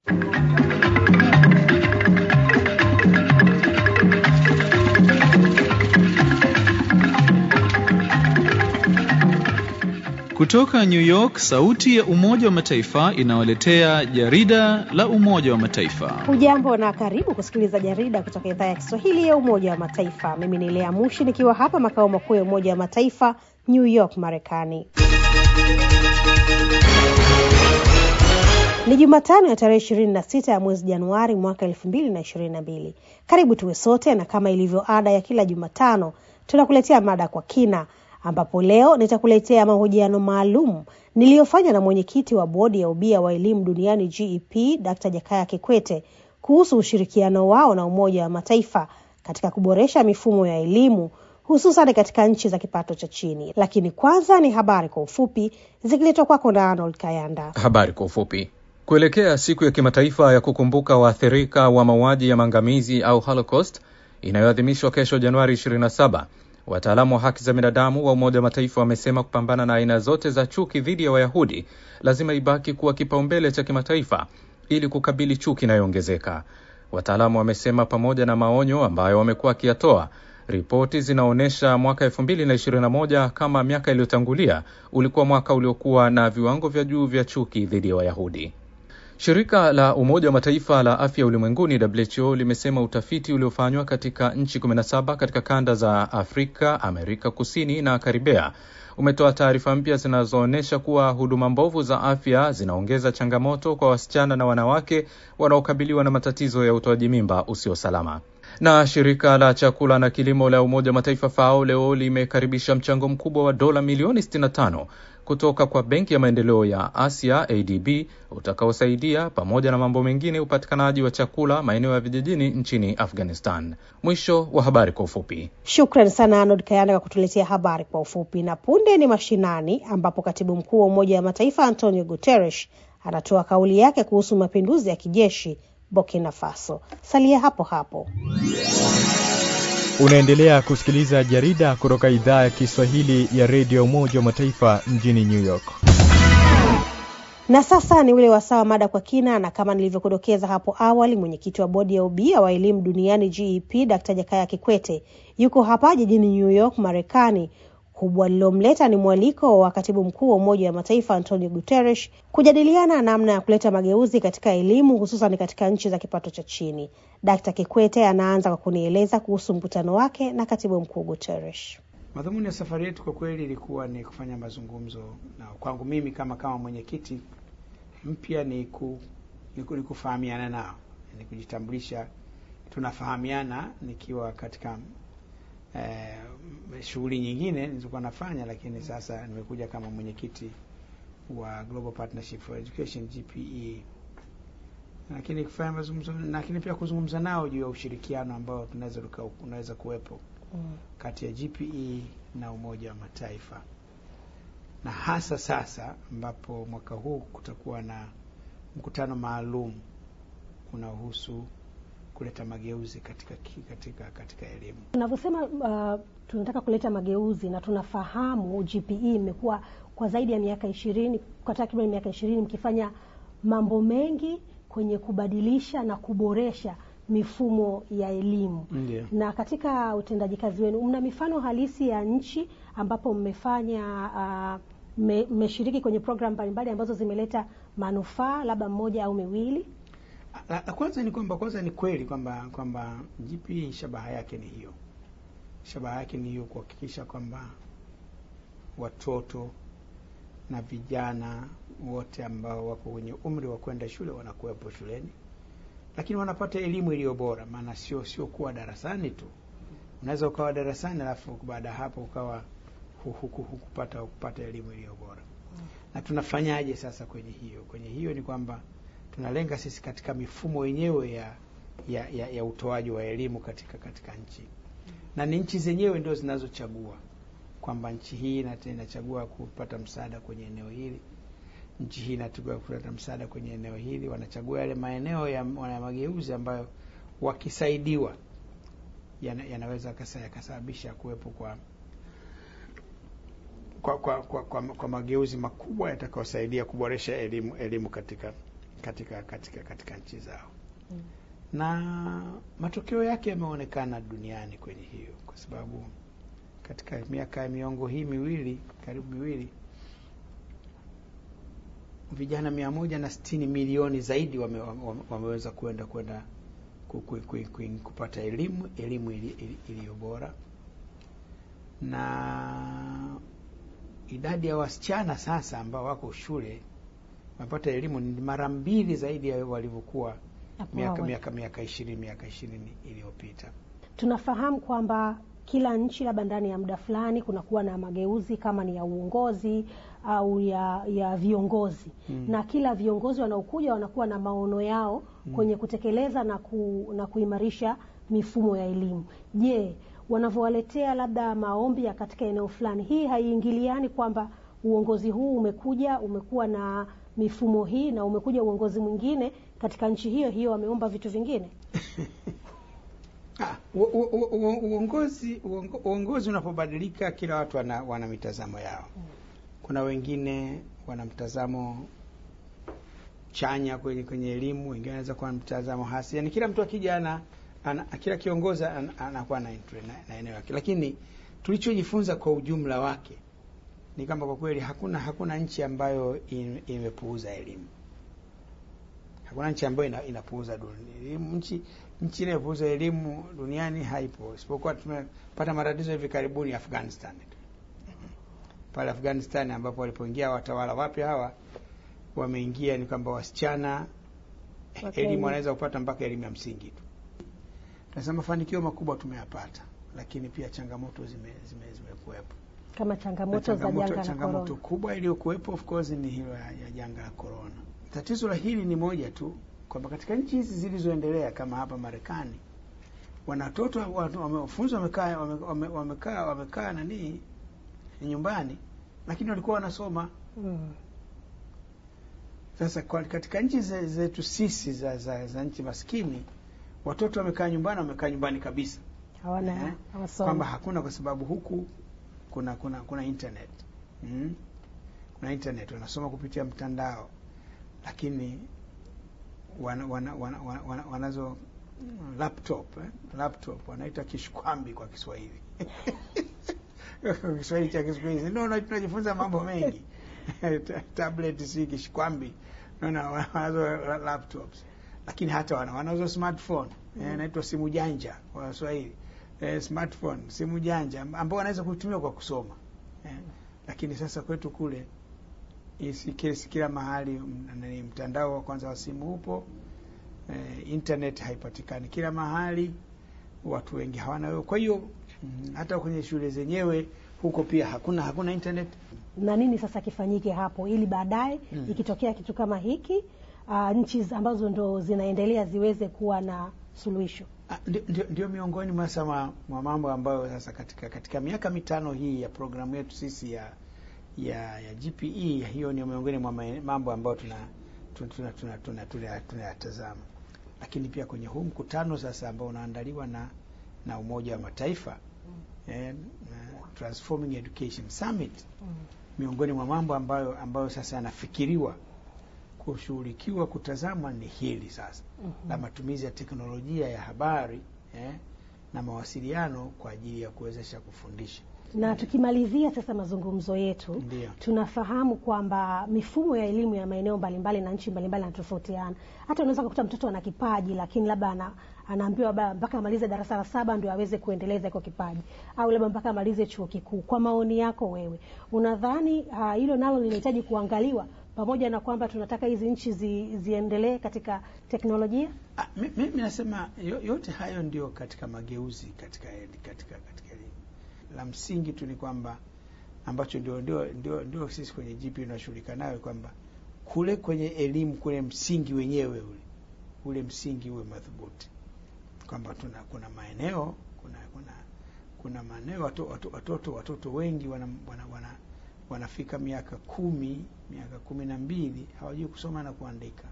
Kutoka New York, sauti ya Umoja wa Mataifa inawaletea jarida la Umoja wa Mataifa. Hujambo na karibu kusikiliza jarida kutoka idhaa ya Kiswahili ya Umoja wa Mataifa. Mimi ni Lea Mushi nikiwa hapa makao makuu ya Umoja wa Mataifa, New York, Marekani. Ni Jumatano ya tarehe ishirini na sita ya mwezi Januari mwaka elfu mbili na ishirini na mbili. Karibu tuwe sote, na kama ilivyo ada ya kila Jumatano tunakuletea mada kwa kina ambapo leo nitakuletea mahojiano maalum niliyofanya na mwenyekiti wa bodi ya ubia wa elimu duniani GEP, Dr. Jakaya Kikwete kuhusu ushirikiano wao na Umoja wa Mataifa katika kuboresha mifumo ya elimu hususan katika nchi za kipato cha chini. Lakini kwanza ni habari kwa ufupi zikiletwa kwako na Arnold Kayanda. Habari kwa ufupi. Kuelekea siku ya kimataifa ya kukumbuka waathirika wa mauaji ya maangamizi au Holocaust inayoadhimishwa kesho Januari 27 Wataalamu wa haki za binadamu wa Umoja wa Mataifa wamesema kupambana na aina zote za chuki dhidi ya Wayahudi lazima ibaki kuwa kipaumbele cha kimataifa ili kukabili chuki inayoongezeka. Wataalamu wamesema pamoja na maonyo ambayo wamekuwa wakiyatoa, ripoti zinaonyesha mwaka 2021 kama miaka iliyotangulia ulikuwa mwaka uliokuwa na viwango vya juu vya chuki dhidi ya Wayahudi. Shirika la Umoja wa Mataifa la afya ulimwenguni WHO limesema utafiti uliofanywa katika nchi 17 katika kanda za Afrika, Amerika Kusini na Karibea umetoa taarifa mpya zinazoonyesha kuwa huduma mbovu za afya zinaongeza changamoto kwa wasichana na wanawake wanaokabiliwa na matatizo ya utoaji mimba usio salama. Na shirika la chakula na kilimo la Umoja wa Mataifa FAO leo limekaribisha mchango mkubwa wa dola milioni 65 kutoka kwa Benki ya Maendeleo ya Asia ADB utakaosaidia pamoja na mambo mengine upatikanaji wa chakula maeneo ya vijijini nchini Afghanistan. Mwisho wa habari kwa ufupi. Shukran sana Arnold Kayanda kwa kutuletea habari kwa ufupi. Na punde ni mashinani, ambapo katibu mkuu wa Umoja wa Mataifa Antonio Guterres anatoa kauli yake kuhusu mapinduzi ya kijeshi Burkina Faso. Salia hapo hapo. Unaendelea kusikiliza jarida kutoka idhaa ya Kiswahili ya redio Umoja wa Mataifa mjini New York. Na sasa ni ule wasaa mada kwa kina, na kama nilivyokudokeza hapo awali, mwenyekiti wa bodi ya ubia wa elimu duniani GEP Dr. Jakaya Kikwete yuko hapa jijini New York, Marekani. Kubwa lililomleta ni mwaliko wa katibu mkuu wa Umoja wa Mataifa Antonio Guterres kujadiliana namna ya kuleta mageuzi katika elimu hususan katika nchi za kipato cha chini. Dkt. Kikwete anaanza kwa kunieleza kuhusu mkutano wake na katibu mkuu Guterres. Madhumuni ya safari yetu kwa kweli ilikuwa ni kufanya mazungumzo, na kwangu mimi kama kama mwenyekiti mpya ni, ku, ni, ku, ni kufahamiana nao, ni kujitambulisha, tunafahamiana nikiwa katika eh, shughuli nyingine nilizokuwa nafanya, lakini sasa nimekuja kama mwenyekiti wa Global Partnership for Education GPE, lakini kufanya mazungumzo, lakini pia kuzungumza nao juu ya ushirikiano ambao tunaweza unaweza kuwepo mm, kati ya GPE na Umoja wa Mataifa, na hasa sasa ambapo mwaka huu kutakuwa na mkutano maalum unaohusu kuleta mageuzi katika katika katika elimu. Tunavyosema uh, tunataka kuleta mageuzi na tunafahamu GPE imekuwa kwa zaidi ya miaka ishirini, kwa takriban miaka ishirini mkifanya mambo mengi kwenye kubadilisha na kuboresha mifumo ya elimu. Ndiyo. Na katika utendaji kazi wenu mna mifano halisi ya nchi ambapo mmefanya uh, mmeshiriki kwenye programu mbalimbali ambazo zimeleta manufaa labda mmoja au miwili? La, la kwanza ni kwamba kwanza ni kweli kwamba kwamba GPE shabaha yake ni hiyo, shabaha yake ni hiyo, kuhakikisha kwamba watoto na vijana wote ambao wako kwenye umri wa kwenda shule wanakuwepo shuleni, lakini wanapata elimu iliyo bora. Maana sio sio kuwa darasani tu, unaweza ukawa darasani alafu baada ya hapo ukawa hukupata kupata elimu iliyo bora. Na tunafanyaje sasa kwenye hiyo? Kwenye hiyo ni kwamba tunalenga sisi katika mifumo yenyewe ya ya, ya, ya utoaji wa elimu katika katika nchi, na ni nchi zenyewe ndio zinazochagua kwamba nchi hii inachagua kupata msaada kwenye eneo hili, nchi hii inachagua kupata msaada kwenye eneo hili. Wanachagua yale maeneo ya, ya mageuzi ambayo wakisaidiwa yana, yanaweza yakasababisha kuwepo kwa kwa, kwa, kwa, kwa kwa mageuzi makubwa yatakayosaidia kuboresha elimu elimu katika katika katika katika nchi zao mm. na matokeo yake yameonekana duniani kwenye hiyo, kwa sababu katika miaka ya miongo hii miwili karibu miwili vijana mia moja na sitini milioni zaidi wame, wame, wameweza kwenda kwenda kupata elimu elimu iliyo bora, na idadi ya wasichana sasa ambao wako shule wamepata elimu ni mara mbili zaidi ya walivyokuwa miaka miaka miaka ishirini miaka ishirini iliyopita. Tunafahamu kwamba kila nchi labda ndani ya muda fulani kunakuwa na mageuzi kama ni ya uongozi au ya ya viongozi mm. na kila viongozi wanaokuja wanakuwa na maono yao mm. kwenye kutekeleza na, ku, na kuimarisha mifumo ya elimu. Je, wanavyowaletea labda maombi ya katika eneo fulani, hii haiingiliani kwamba uongozi huu umekuja umekuwa na mifumo hii na umekuja uongozi mwingine katika nchi hiyo hiyo wameomba vitu vingine? Ah, uongozi uongozi unapobadilika, kila watu wana, wana mitazamo yao. Kuna wengine wana mtazamo chanya kwenye kwenye elimu, wengine wanaweza kuwa na mtazamo hasi. Yani kila mtu akija ana, ana kila kiongozi anakuwa na, na, na eneo lake, lakini tulichojifunza kwa ujumla wake ni kwamba kwa kweli hakuna hakuna nchi ambayo imepuuza elimu. Hakuna nchi ambayo ina, inapuuza elimu. Nchi nchi inayopuuza elimu duniani haipo, isipokuwa tumepata matatizo hivi karibuni Afghanistan. Pale Afghanistan ambapo walipoingia watawala wapya hawa wameingia, ni kwamba wasichana okay, elimu wanaweza kupata mpaka elimu ya msingi tu. Tunasema mafanikio makubwa tumeyapata, lakini pia changamoto zimekuwepo zime, zime kama changamoto za janga la changamoto kubwa iliyokuwepo of course ni hilo ya, ya janga la corona. Tatizo la hili ni moja tu kwamba katika nchi hizi zilizoendelea kama hapa Marekani, wanatoto wamefunzwa wamekaa wamekaa wamekaa nani nyumbani, lakini walikuwa wanasoma mm. Sasa kwa katika nchi zetu sisi za, za, za nchi maskini watoto wamekaa nyumbani, wamekaa nyumbani kabisa, hawana eh, kwamba hakuna, kwa sababu huku kuna kuna kuna internet mm? kuna internet wanasoma kupitia mtandao, lakini wana, wana, wana, wana, wana, wanazo laptop eh? laptop wanaita kishkwambi kwa Kiswahili Kiswahili cha Kiswahili no, tunajifunza mambo mengi tablet si kishkwambi naona wanazo laptops, lakini hata wana wanazo smartphone mm. inaitwa simu janja kwa Kiswahili eh, smartphone simu janja ambao wanaweza kutumia kwa kusoma eh. Lakini sasa kwetu kule kila, kila mahali ni mtandao wa kwanza wa simu upo eh, internet haipatikani kila mahali, watu wengi hawana hiyo. Kwa hiyo mm, hata kwenye shule zenyewe huko pia hakuna hakuna internet. Na nini sasa kifanyike hapo ili baadaye mm. ikitokea kitu kama hiki uh, nchi ambazo ndo zinaendelea ziweze kuwa na suluhisho? Ndio miongoni mwa mwa mambo ambayo sasa katika katika miaka mitano hii ya programu yetu sisi ya ya, ya GPE, hiyo ni miongoni mwa mambo ambayo tuna tunayatazama tuna, tuna, tuna, tuna, tuna, lakini pia kwenye huu mkutano sasa ambao unaandaliwa na na Umoja wa Mataifa mm. eh, Transforming Education Summit mm. miongoni mwa mambo ambayo ambayo sasa yanafikiriwa kushughulikiwa kutazamwa ni hili sasa mm -hmm. la matumizi ya teknolojia ya habari eh, na mawasiliano kwa ajili ya kuwezesha kufundisha. Na tukimalizia sasa mazungumzo yetu Ndiyo. tunafahamu kwamba mifumo ya elimu ya maeneo mbalimbali na nchi mbalimbali inatofautiana. Hata unaweza kukuta mtoto ana kipaji lakini labda ana, anaambiwa mpaka amalize darasa la saba ndio aweze kuendeleza iko kipaji, au labda mpaka amalize chuo kikuu. Kwa maoni yako wewe, unadhani hilo uh, nalo linahitaji kuangaliwa pamoja na kwamba tunataka hizi nchi zi, ziendelee katika teknolojia? Ah, mimi nasema yote hayo ndio katika mageuzi katika katika katika elimu. La msingi tu ni kwamba ambacho ndio ndio ndio, ndio sisi kwenye GP tunashughulika nayo kwamba kule kwenye elimu kule msingi wenyewe ule ule msingi uwe madhubuti, kwamba tuna kuna maeneo kuna kuna kuna maeneo watoto watoto watoto, watoto wengi wana, wana, wana wanafika miaka kumi miaka kumi na mbili hawajui kusoma na kuandika.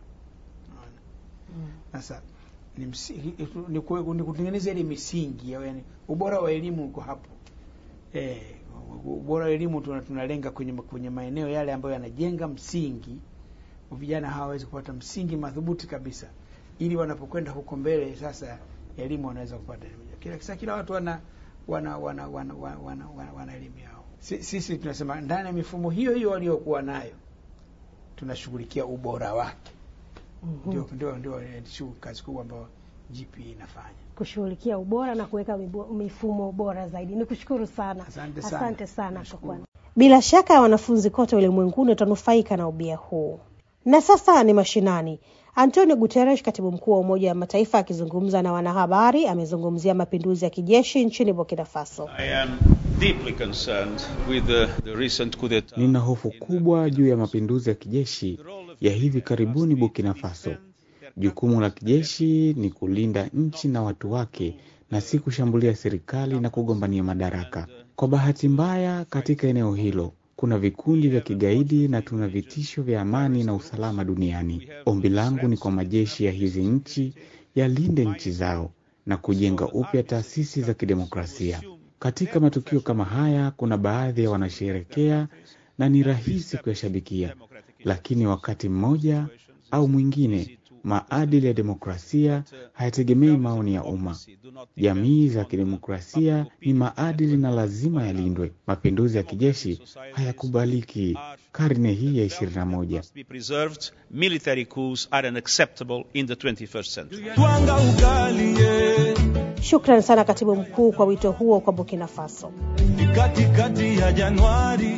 Sasa mm. ni, ni kutengeneza ile misingi yani, ubora wa elimu uko hapo e, ubora wa elimu tunalenga kwenye, kwenye maeneo yale ambayo yanajenga msingi vijana hawa waweze kupata msingi madhubuti kabisa, ili wanapokwenda huko mbele sasa elimu wanaweza kupata kila kisa, kila watu wana wana wana wana wana, wana, wana, wana elimu yao. Si- Sisi tunasema ndani ya mifumo hiyo hiyo waliokuwa nayo tunashughulikia ubora wake. Ndio ndio ndio eh, shughuli- kazi kubwa ambayo GP inafanya. kushughulikia ubora na kuweka mibo- mifumo bora zaidi. Ni kushukuru sana, Asante sana. asante sana kwa Nashukuru. kuwa bila shaka wanafunzi kote ulimwenguni watanufaika na ubia huu. Na sasa ni mashinani. Antonio Guterres, katibu mkuu wa Umoja wa Mataifa, akizungumza na wanahabari, amezungumzia mapinduzi ya kijeshi nchini Burkina Faso. I am deeply concerned with the, the recent coup d'etat. Nina hofu kubwa juu ya mapinduzi ya kijeshi ya hivi karibuni Burkina Faso. Jukumu la kijeshi ni kulinda nchi na watu wake na si kushambulia serikali na kugombania madaraka. Kwa bahati mbaya, katika eneo hilo kuna vikundi vya kigaidi na tuna vitisho vya amani na usalama duniani. Ombi langu ni kwa majeshi ya hizi nchi yalinde nchi zao na kujenga upya taasisi za kidemokrasia. Katika matukio kama haya, kuna baadhi ya wanasherekea na ni rahisi kuyashabikia, lakini wakati mmoja au mwingine maadili ya demokrasia hayategemei maoni ya umma. Jamii za kidemokrasia ni maadili na lazima yalindwe. Mapinduzi ya kijeshi hayakubaliki karne hii ya ishirini na moja. must be preserved. Military coups are unacceptable in the 21st century. twanga ugali ye Shukran sana katibu mkuu kwa wito huo kwa Burkina Faso. ni katikati ya Januari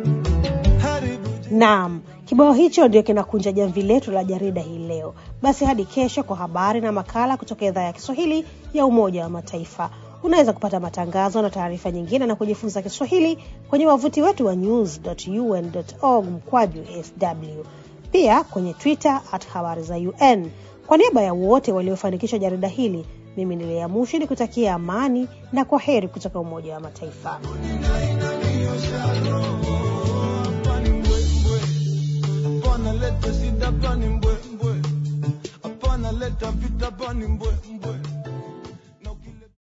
haribu Naam, kibao hicho ndio kinakunja jamvi letu la jarida hii leo. Basi hadi kesho kwa habari na makala kutoka idhaa ya Kiswahili ya Umoja wa Mataifa. Unaweza kupata matangazo na taarifa nyingine na kujifunza Kiswahili kwenye wavuti wetu wa news.un.org mkwaju sw, pia kwenye Twitter at habari za UN. Kwa niaba ya wote waliofanikisha jarida hili, mimi ni Lea Mushi ni kutakia amani na kwa heri kutoka Umoja wa Mataifa. pani mbwembwe hapana leta shida pani mbwembwe hapana leta vita pani mbwembwe